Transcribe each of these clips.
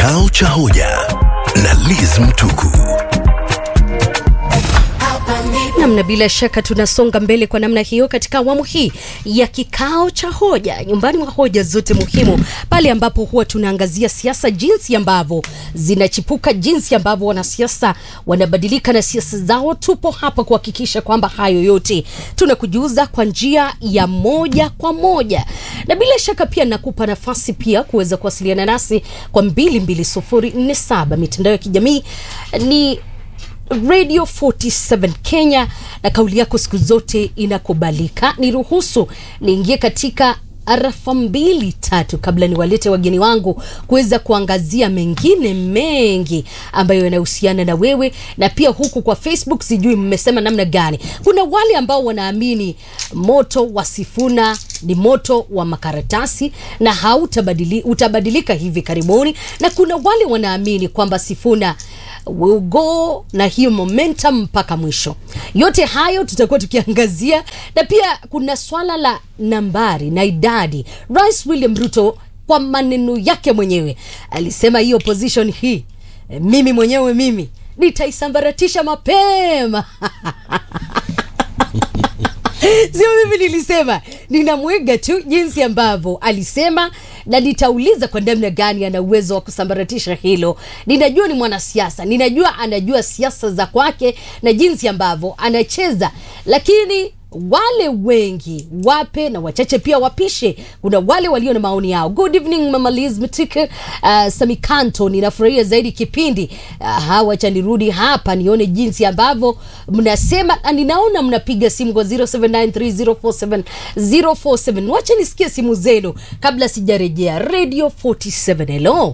Kikao cha hoja na Liz Mtuku. namna bila shaka tunasonga mbele kwa namna hiyo katika awamu hii ya kikao cha hoja nyumbani mwa hoja zote muhimu pale ambapo huwa tunaangazia siasa jinsi ambavyo zinachipuka jinsi ambavyo wanasiasa wanabadilika na siasa zao tupo hapa kuhakikisha kwamba hayo yote tunakujuza kwa njia ya moja kwa moja na bila shaka pia nakupa nafasi pia kuweza kuwasiliana nasi kwa 22047 mitandao ya kijamii ni radio 47 kenya na kauli yako siku zote inakubalika niruhusu niingie katika arafa mbili tatu kabla niwalete wageni wangu kuweza kuangazia mengine mengi ambayo yanahusiana na wewe na pia huku kwa facebook sijui mmesema namna gani kuna wale ambao wanaamini moto wa sifuna ni moto wa makaratasi na hautabadili utabadilika hivi karibuni na kuna wale wanaamini kwamba sifuna will go na hiyo momentum mpaka mwisho yote hayo tutakuwa tukiangazia na pia kuna swala la nambari na idadi rais william ruto kwa maneno yake mwenyewe alisema hii opposition hii eh, mimi mwenyewe mimi nitaisambaratisha mapema sio mimi nilisema ninamwiga tu jinsi ambavyo alisema na nitauliza kwa namna gani ana uwezo wa kusambaratisha hilo ninajua ni mwanasiasa ninajua anajua siasa za kwake na jinsi ambavyo anacheza lakini wale wengi wape na wachache pia wapishe kuna wale walio na maoni yao good evening mama liz mtike uh, samikanto ninafurahia zaidi kipindi uh, hawacha nirudi hapa nione jinsi ambavyo mnasema na ninaona mnapiga simu kwa 0793047047 wacha nisikie simu zenu kabla sijarejea radio 47 hello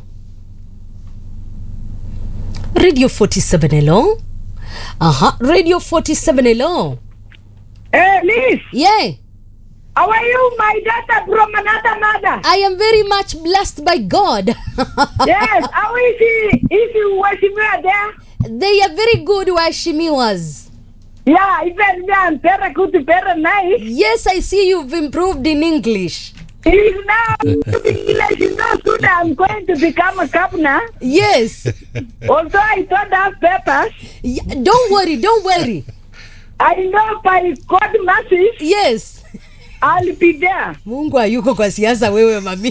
radio 47 hello aha radio 47 hello Hey, Liz, yeah how are you, my daughter from another mother? I am very much blessed by God. Yes, how is he? Is he Washimia there? they are very good waheshimiwas. Yeah, even me, I'm very good, very nice. Yes, I see you've improved in English. He's now English is so good. I'm going to become a governor. Yes. Although I don't have papers, Y- don't worry, don't worry. I know by God mercy, Yes. I'll be there. Mungu hayuko kwa siasa wewe mami.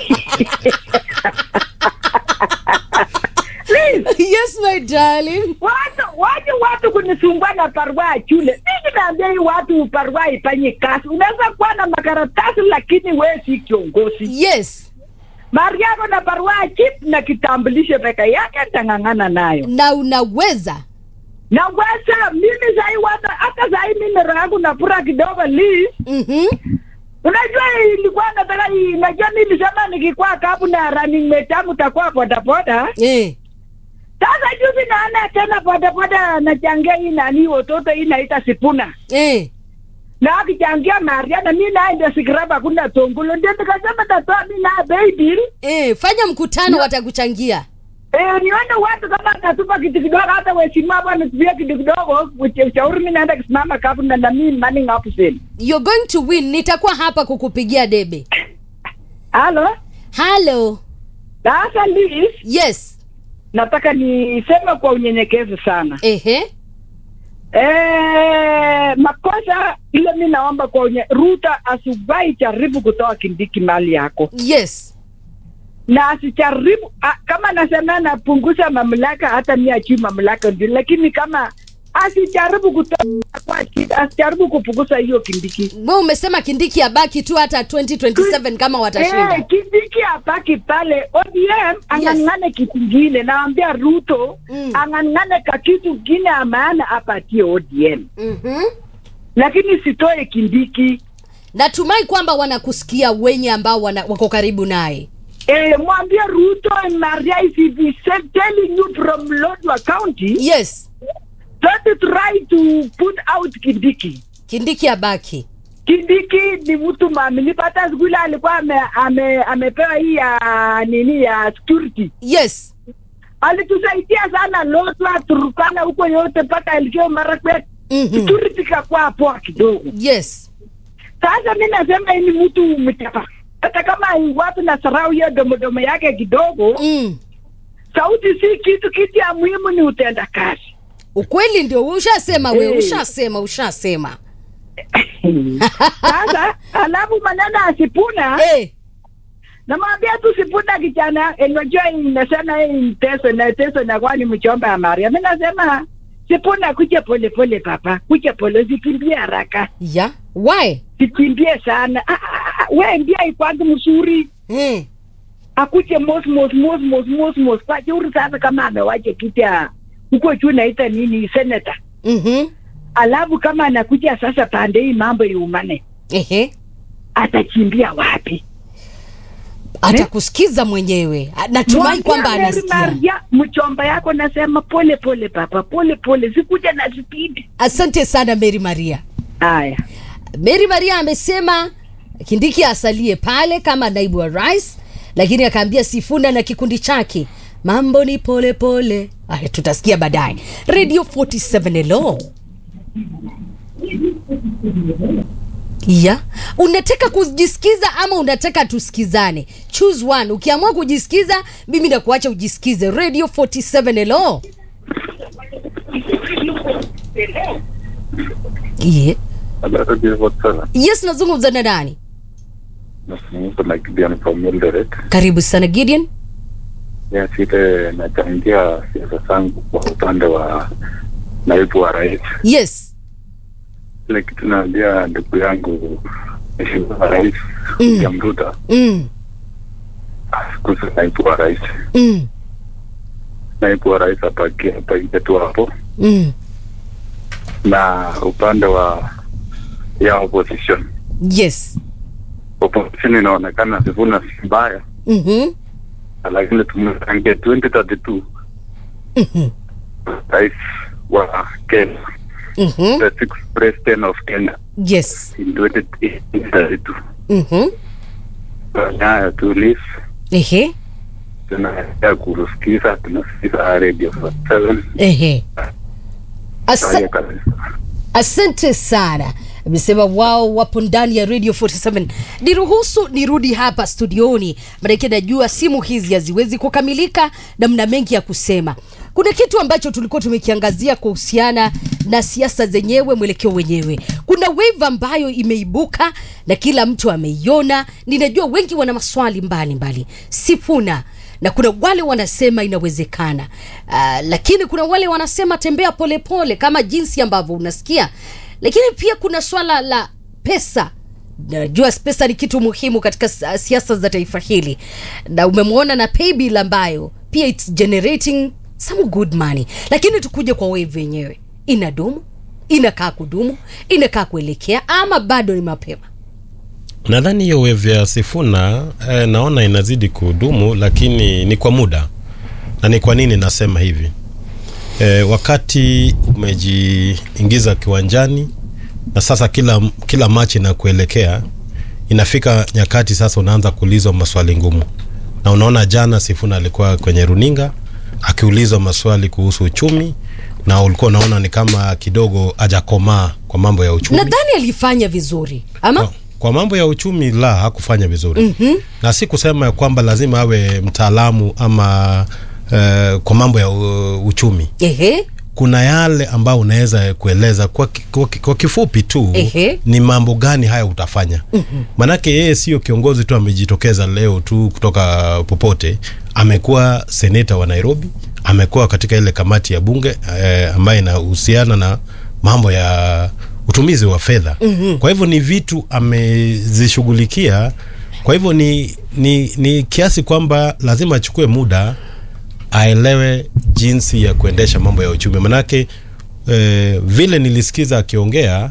Please, yes, my darling. watu watu watu kunisumbua na barua ya shule. Mimi naambia hii watu barua ifanye kazi. Unaweza kuwa na makaratasi lakini wewe si kiongozi. Yes. mali yako na barua ya chip na kitambulisho peke yake nitang'ang'ana nayo Na unaweza. na weza mimi sai wata hata sai mimi roho yangu napura kidogo li Mhm. unajua ilikuwa nataka hii- unajua nilisema nikikuwa kapu na running mate yangu takuwa bodaboda Eh. sasa juzi naona tena bodaboda nachangia hii nani watoto hii naita sipuna Eh. na akichangia maria na mi naye ndio sikiraba kuna tongulo ndio nikasema tatoa mi naye baby Eh, fanya mkutano watakuchangia. Eh, nione watu kama natupa kitu kidogo hata waheshimiwa hapa wanatupia kitu kidogo uche- ushauri mi naenda kusimama kapu na na mi manning up sale. You're going to win. Nitakuwa hapa kukupigia debe. Halo? Hello. Sasa Liz, Yes. nataka niseme kwa unyenyekevu sana. Ehe. Eh, makosa ile mi naomba kwa unye Ruta asiwahi jaribu kutoa Kindiki mali yako Yes. na asijaribu a, kama nasema napunguza mamlaka, hata mi achii mamlaka ndio, lakini kama asijaribu kutoa kwa shida, asijaribu kupunguza hiyo Kindiki. Wewe umesema Kindiki abaki tu hata 2027 kama watashinda. Eh, Kindiki abaki pale. ODM ang'ang'ane kitu kingine, naambia Ruto Mm. ang'ang'ane ka kitu kingine ya maana apatie ODM, Mhm. lakini sitoe Kindiki. Natumai kwamba wanakusikia wenye ambao wana, wako karibu naye. Eh, mwambie Ruto and Maria if he is telling you from Lodwar County, Yes. don't try to put out Kindiki. Kindiki abaki. Kindiki ni mtu mwaminifu, hata siku ile alikuwa ame, ame, amepewa hii ya nini ya security Yes. alitusaidia sana Lodwar, Turkana huko yote mpaka Elgeyo Marakwet Mhm. security kakuwa poa kidogo. Yes. Sasa mi nasema hii ni mtu mchapa, hata kama watu na sarau hiyo domodomo yake kidogo Mm. sauti si kitu, kitu ya muhimu ni utenda kazi. ukweli ndio ushasema we Eh. ushasema ushasema Sasa alafu maneno ya Sipuna eh. namwambia tu Sipuna kijana, unajua inasema hii mteso na teso na kwani mchomba ya Maria. Mimi nasema Sipuna, kuja pole pole papa, kuja pole, usikimbie haraka, ya why sikimbie sana. Ah, ah, ah, we ndia ikwangu mzuri eh. akuje mos mos mos mos mos mos kwa jeuri sasa, kama amewaje kita huko juu naita nini senator, mm-hmm. alafu kama anakuja sasa pande hii mambo iumane, Ehe. atachimbia wapi? atakusikiza mwenyewe natumai Mwambie kwamba Mary anasikia Maria, mchomba yako nasema pole pole papa, pole pole, sikuja na spidi. asante sana mary maria Haya, mary maria amesema kindiki asalie pale kama naibu wa rais lakini akaambia sifuna na kikundi chake mambo ni pole pole Aya, tutasikia baadaye radio 47 elo ya unataka kujisikiza ama unataka tusikizane choose one ukiamua kujisikiza mimi nakuacha ujisikize radio 47 elo yeah. Hello, this is Watson. yes nazungumza na nani Nazungumza na Gideon from Eldoret. karibu sana gideon Yes, ile nachangia siasa zangu kwa upande wa naibu wa rais. yes Ile kitu naambia ndugu yangu Mheshimiwa Rais William Ruto mm. asikuze naibu wa rais. Mm. Naibu wa rais apakie apakie tu hapo, Mm. na upande wa ya opposition, yes opposition inaonekana Sifuna si mbaya, mm-hmm. lakini tumechangia 2032 Mm-hmm. rais wa Kenya Mm-hmm. the sixth president of Kenya yes in 2032. mm-hmm. Nyayo tulis ehe tunaendelea kusikiza, tunasikiza radio 47 ehe Asa- Haya kabisa. asante sana amesema wao wapo ndani ya radio 47 niruhusu nirudi hapa studioni manake najua simu hizi haziwezi kukamilika na mna mengi ya kusema kuna kitu ambacho tulikuwa tumekiangazia kuhusiana na siasa zenyewe mwelekeo wenyewe kuna wave ambayo imeibuka na kila mtu ameiona ninajua wengi wana maswali mbalimbali mbali. sifuna na kuna wale wanasema inawezekana uh, lakini kuna wale wanasema tembea polepole pole, kama jinsi ambavyo unasikia lakini pia kuna swala la pesa najua pesa ni kitu muhimu katika s- siasa za taifa hili na umemwona na paybill ambayo pia its generating some good money lakini tukuje kwa wave yenyewe inadumu inakaa kudumu inakaa kuelekea ama bado ni mapema nadhani hiyo wave ya Sifuna eh, naona inazidi kudumu, lakini ni kwa muda. Na ni kwa nini nasema hivi? Eh, wakati umejiingiza kiwanjani na sasa kila kila machi na kuelekea, inafika nyakati sasa unaanza kuulizwa maswali ngumu, na unaona jana Sifuna alikuwa kwenye runinga akiulizwa maswali kuhusu uchumi, na ulikuwa unaona ni kama kidogo hajakomaa kwa mambo ya uchumi nadhani alifanya vizuri ama kwa, kwa mambo ya uchumi la hakufanya vizuri mm-hmm. na si kusema ya kwamba lazima awe mtaalamu ama uh, kwa mambo ya uh, uchumi ehe kuna yale ambayo unaweza kueleza kwa, ki- kwa, ki- kwa kifupi tu Ehe. ni mambo gani haya utafanya mm-hmm. manake yeye sio kiongozi tu amejitokeza leo tu kutoka popote amekuwa seneta wa nairobi amekuwa katika ile kamati ya bunge eh, ambayo inahusiana na mambo ya utumizi wa fedha mm-hmm. kwa hivyo ni vitu amezishughulikia kwa hivyo ni, ni, ni kiasi kwamba lazima achukue muda aelewe jinsi ya kuendesha mambo ya uchumi manake eh, vile nilisikiza akiongea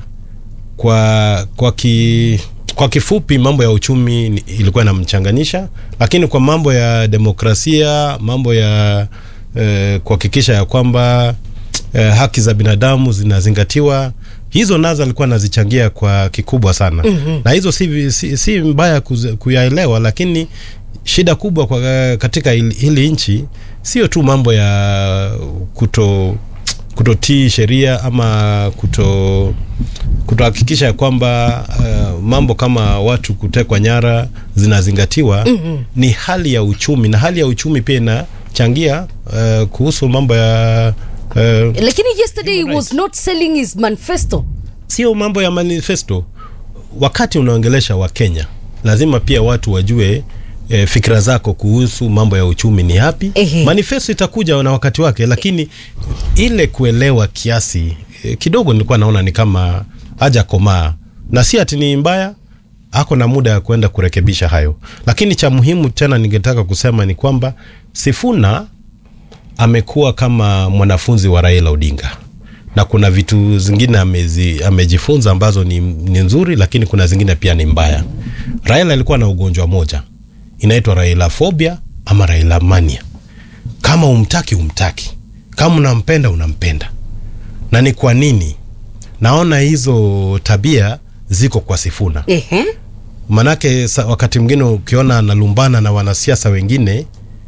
kwa kwa ki, kwa kifupi mambo ya uchumi ni- ilikuwa inamchanganyisha lakini kwa mambo ya demokrasia mambo ya eh, kuhakikisha ya kwamba eh, haki za binadamu zinazingatiwa hizo nazo alikuwa anazichangia kwa kikubwa sana mm-hmm. na hizo si, si, si mbaya kuze- kuyaelewa lakini shida kubwa kwa, katika hili, hili nchi sio tu mambo ya kuto kutotii sheria ama kuto kutohakikisha ya kwamba uh, mambo kama watu kutekwa nyara zinazingatiwa mm-hmm. ni hali ya uchumi na hali ya uchumi pia ina amechangia uh, kuhusu mambo ya uh, lakini yesterday he Human was rights. not selling his manifesto sio mambo ya manifesto. Wakati unaongelesha Wakenya, lazima pia watu wajue e, fikra zako kuhusu mambo ya uchumi ni yapi. Ehe. Manifesto itakuja na wakati wake, lakini ile kuelewa kiasi e, kidogo nilikuwa naona ni kama haja komaa, na si ati ni mbaya, ako na muda ya kwenda kurekebisha hayo, lakini cha muhimu tena ningetaka kusema ni kwamba Sifuna amekuwa kama mwanafunzi wa Raila Odinga na kuna vitu zingine amezi, amejifunza ambazo ni, ni nzuri, lakini kuna zingine pia ni mbaya. Raila alikuwa na ugonjwa moja inaitwa Raila phobia ama Raila mania. Kama umtaki umtaki, kama unampenda unampenda. Na ni kwa nini naona hizo tabia ziko kwa Sifuna? Ehe. Manake sa, wakati mwingine ukiona analumbana na wanasiasa wengine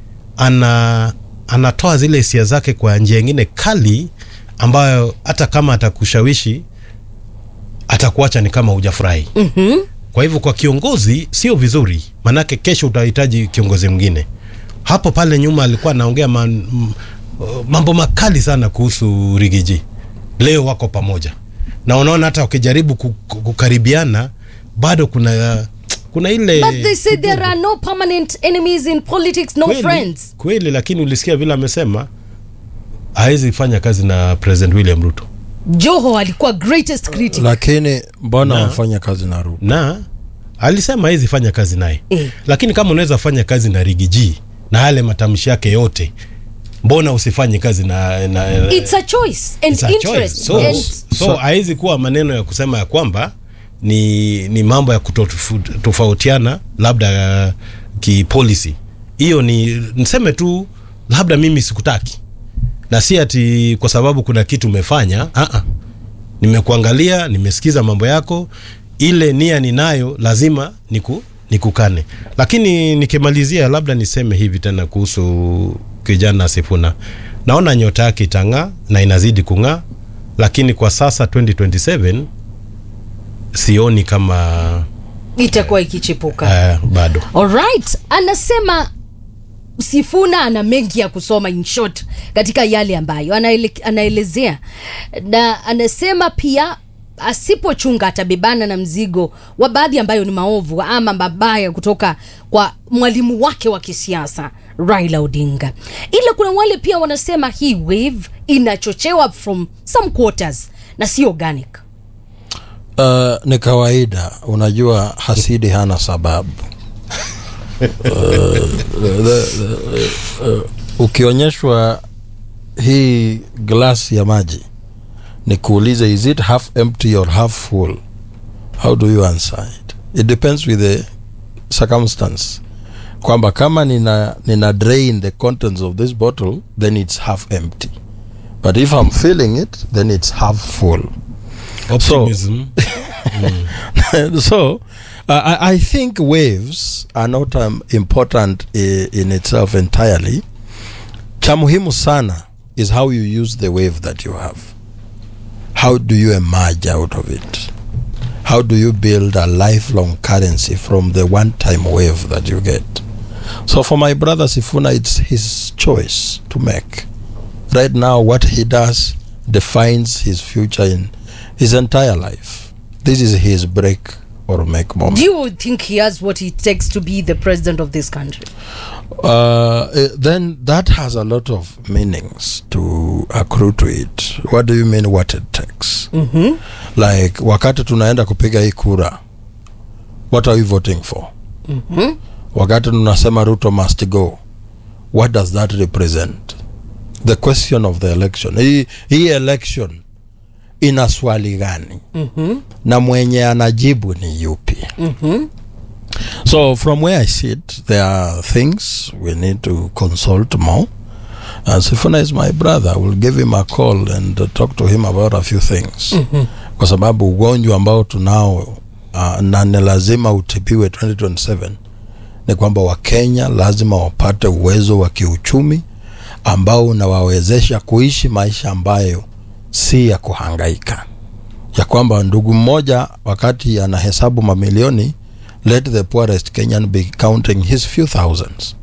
ana anatoa zile hisia zake kwa njia ingine kali ambayo hata kama atakushawishi atakuacha ni kama hujafurahi. Mhm. Kwa hivyo kwa kiongozi sio vizuri, manake kesho utahitaji kiongozi mwingine. Hapo pale nyuma alikuwa anaongea man- m- mambo makali sana kuhusu Rigiji, leo wako pamoja na unaona hata wakijaribu ku- ku- kukaribiana bado kuna kuna ile but they say there are no permanent enemies in politics no kweli, friends kweli, lakini ulisikia vile amesema hawezi fanya kazi na President William Ruto joho alikuwa greatest critic lakini mbona Na. wafanya kazi na Ruto? na alisema hawezi fanya kazi naye Eh. lakini kama unaweza fanya kazi na Rigiji na yale matamshi yake yote, mbona usifanye kazi na, na it's a choice and It's a interest choice. So, and so haizi kuwa maneno ya kusema ya kwamba ni, ni mambo ya kutofautiana labda uh, kipolicy. Hiyo ni niseme tu labda mimi sikutaki, na si ati kwa sababu kuna kitu umefanya. Ah, nimekuangalia, nimesikiza mambo yako, ile nia ninayo lazima niku, nikukane. Lakini nikimalizia, labda niseme hivi tena kuhusu kijana Sifuna, naona nyota yake itang'aa na inazidi kung'aa, lakini kwa sasa 2027 sioni kama itakuwa ikichipuka uh, bado alright anasema sifuna ana mengi ya kusoma in short katika yale ambayo anaele, anaelezea na anasema pia asipochunga atabebana na mzigo wa baadhi ambayo ni maovu ama mabaya kutoka kwa mwalimu wake wa kisiasa raila odinga ila kuna wale pia wanasema hii wave inachochewa from some quarters na si organic Uh, ni kawaida, unajua hasidi hana sababu. uh, the, the, uh, ukionyeshwa hii glasi ya maji ni kuulize is it half empty or half full how do you answer it it depends with the circumstance kwamba kama nina, nina drain the contents of this bottle then it's half empty but if i'm filling it then it's half full optimism so uh, I, I think waves are not um, important i, in itself entirely cha muhimu sana is how you use the wave that you have how do you emerge out of it how do you build a lifelong currency from the one time wave that you get so for my brother sifuna it's his choice to make right now what he does defines his future in his entire life this is his break or make moment do you think he has what it takes to be the president of this country uh, eh, then that has a lot of meanings to accrue to it what do you mean what it takes mm-hmm. like wakati tunaenda kupiga hii kura what are we voting for Mm-hmm. wakati tunasema ruto must go what does that represent the question of the election hii, hii election ina swali gani Mm-hmm. na mwenye anajibu ni yupi Mm-hmm. So from where I sit, there are things we need to consult more. And Sifuna is my brother. We'll give him a call and uh, talk to him about a few things. Kwa sababu ugonjwa ambao tunao uh, na ni lazima utibiwe 2027 ni kwamba Wakenya lazima wapate uwezo wa kiuchumi ambao unawawezesha kuishi maisha ambayo si ya kuhangaika, ya kwamba ndugu mmoja wakati anahesabu mamilioni let the poorest Kenyan be counting his few thousands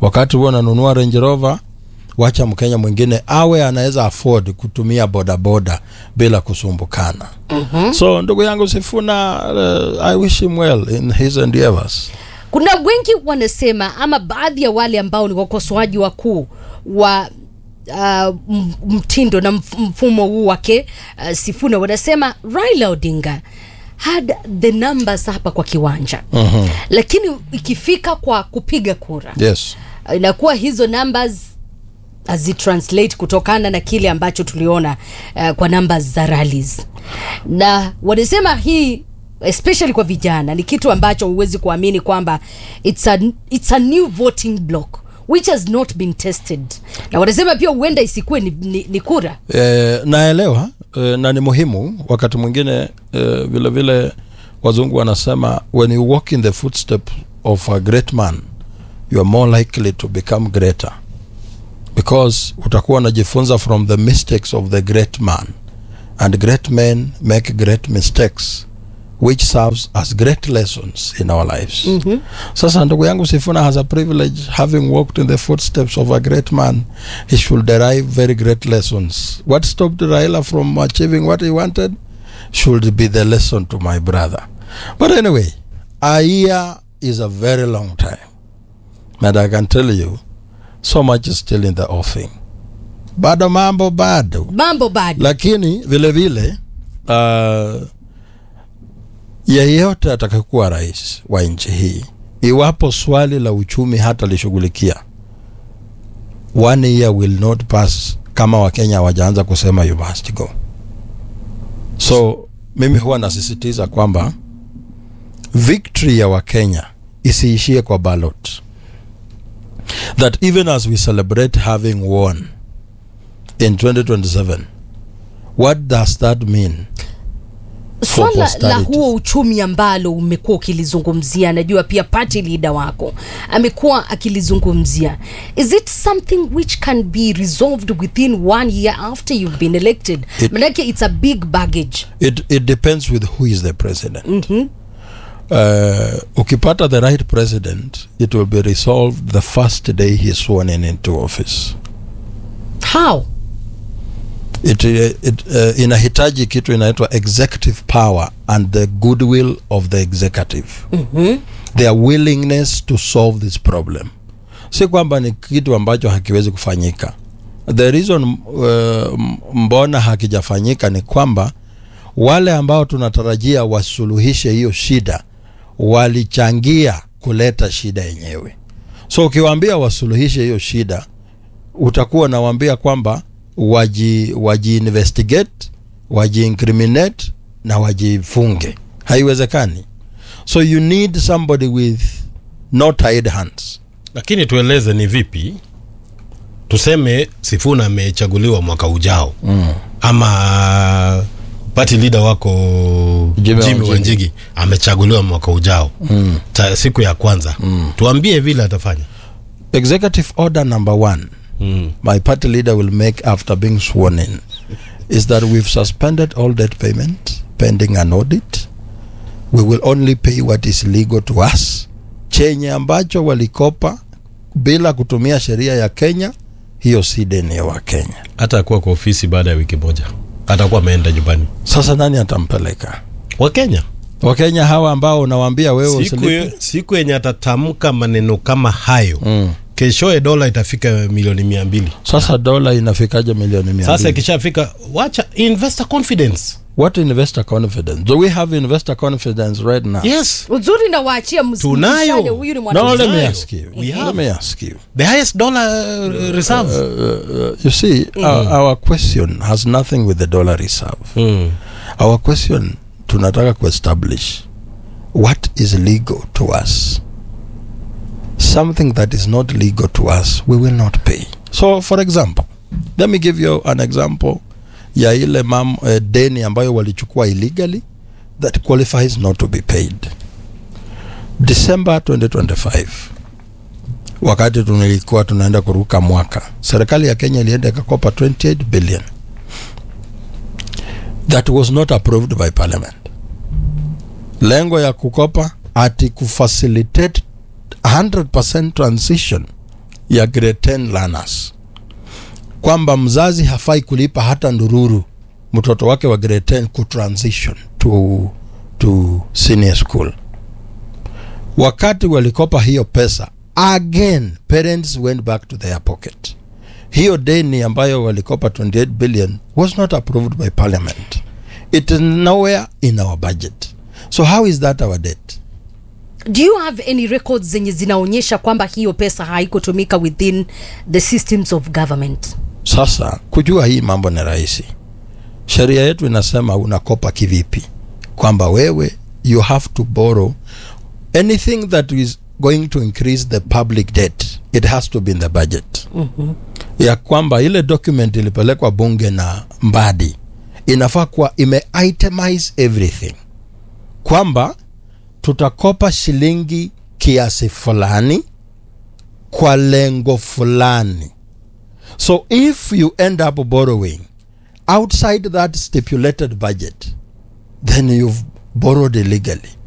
wakati huo unanunua range rover wacha mkenya mwingine awe anaweza afford kutumia bodaboda bila kusumbukana mm-hmm. so ndugu yangu sifuna uh, i wish him well in his endeavors kuna wengi wanasema ama baadhi ya wale ambao ni wakosoaji wakuu wa uh, m- mtindo na mf- mfumo huu wake uh, sifuna wanasema raila odinga had the numbers hapa kwa kiwanja mm-hmm. lakini ikifika kwa kupiga kura yes uh, inakuwa hizo numbers hazitranslate kutokana na kile ambacho tuliona uh, kwa numbers za rallies na wanasema hii especially kwa vijana ni kitu ambacho huwezi kuamini kwamba it's a, it's a new voting block which has not been tested na wanasema pia huenda isikuwe ni, ni, ni kura e, naelewa e, na ni muhimu wakati mwingine e, vile vile wazungu wanasema when you walk in the footstep of a great man you are more likely to become greater because utakuwa unajifunza from the mistakes of the great man and great men make great mistakes which serves as great lessons in our lives mm-hmm. sasa ndugu yangu sifuna has a privilege having walked in the footsteps of a great man he should derive very great lessons what stopped raila from achieving what he wanted should be the lesson to my brother but anyway a year is a very long time and i can tell you so much is still in the offing bado mambo bado mambo bado lakini vile vile uh, yeyote atakayekuwa rais wa nchi hii iwapo swali la uchumi hata lishughulikia one year will not pass kama wakenya hawajaanza kusema you must go so mimi huwa nasisitiza kwamba victory ya wakenya isiishie kwa ballot that even as we celebrate having won in 2027 what does that mean swala la posterity. huo uchumi ambalo umekuwa ukilizungumzia najua pia party leader wako amekuwa akilizungumzia is it something which can be resolved within one year after you've been elected It- manake it's a big baggage it, it depends with who is the president mm-hmm. uh, ukipata the right president it will be resolved the first day he is sworn in into office how it, it uh, inahitaji kitu inaitwa executive power and the goodwill of the executive mm-hmm. their willingness to solve this problem si kwamba ni kitu ambacho hakiwezi kufanyika the reason uh, mbona hakijafanyika ni kwamba wale ambao tunatarajia wasuluhishe hiyo shida walichangia kuleta shida yenyewe so ukiwaambia wasuluhishe hiyo shida utakuwa nawaambia kwamba waji waji investigate waji incriminate na wajifunge haiwezekani so you need somebody with no tied hands lakini tueleze ni vipi tuseme sifuna amechaguliwa mwaka ujao mm. ama party leader wako Jimmy jimi Wanjigi. wanjigi amechaguliwa mwaka ujao mm. Ta, siku ya kwanza mm. tuambie vile atafanya executive order number one mm. my party leader will make after being sworn in is that we've suspended all debt payment pending an audit we will only pay what is legal to us chenye ambacho walikopa bila kutumia sheria ya kenya hiyo si deni ya wakenya hata akuwa kwa ofisi baada ya wiki moja atakuwa ameenda nyumbani sasa nani atampeleka wakenya wakenya hawa ambao unawaambia wewe siku, usilipe siku yenye atatamka maneno kama hayo mm. keshoe dola itafika milioni mia mbili sasa dola inafikaje milioni mia sasa mbili? ikishafika wacha investor confidence what investor confidence do we have investor confidence right now yes uzuri na waachia ms- Tunayo. msane, huyu ni no mwanamke. let me Tunayo. ask you We let have. me ask you the highest dollar uh, reserve uh, you see our, our question has nothing with the dollar reserve mm. our question tunataka kuestablish what is legal to us something that is not legal to us we will not pay so for example let me give you an example ya ile mam, uh, deni ambayo walichukua illegally that qualifies not to be paid december 2025 wakati tulikuwa tunaenda kuruka mwaka serikali ya kenya ilienda ikakopa 28 billion that was not approved by parliament lengo ya kukopa ati kufacilitate 100% transition ya grade 10 learners kwamba mzazi hafai kulipa hata ndururu mtoto wake wa grade 10 kutransition to, to senior school wakati walikopa hiyo pesa again parents went back to their pocket hiyo deni ambayo walikopa 28 billion was not approved by parliament it is nowhere in our budget so how is that our debt do you have any records zenye zinaonyesha kwamba hiyo pesa haikutumika within the systems of government sasa kujua hii mambo ni rahisi sheria yetu inasema unakopa kivipi kwamba wewe you have to borrow anything that is going to increase the public debt it has to be in the budget mm-hmm. ya kwamba ile document ilipelekwa bunge na mbadi inafaa kuwa ime itemize everything kwamba tutakopa shilingi kiasi fulani kwa lengo fulani so if you end up borrowing outside that stipulated budget then you've borrowed illegally